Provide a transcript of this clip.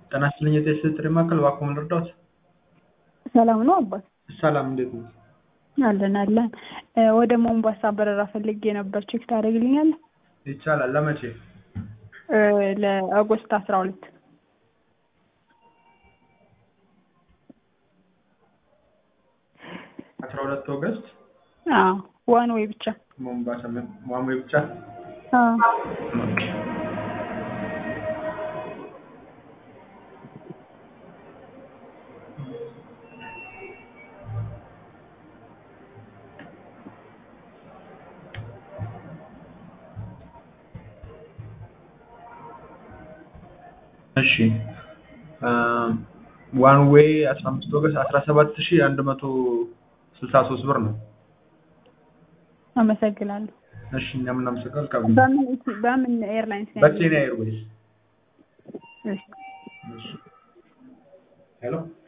ጤና ይስጥልኝ የጤና ጥሪ ማዕከል እባክዎ ምን ልርዳዎት? ሰላም ነው አባት? ሰላም እንዴት ነው? አለን አለን። ወደ ሞምባሳ በረራ ፈልጌ ነበር ቼክ ታደርግልኛለህ? ይቻላል ለመቼ? ለኦገስት አስራ ሁለት አስራ ሁለት ኦገስት አዎ ዋን ዌይ ብቻ ሞምባሳ ዋን ዌይ ብቻ አዎ ኦኬ እሺ ዋን ዌይ 15 ኦገስት 17163 ብር ነው። አመሰግናለሁ። እሺ እኛም እናመሰግናለን። ከምን በምን በምን ኤርላይንስ ነው? በኬንያ ኤርዌይስ። እሺ ሄሎ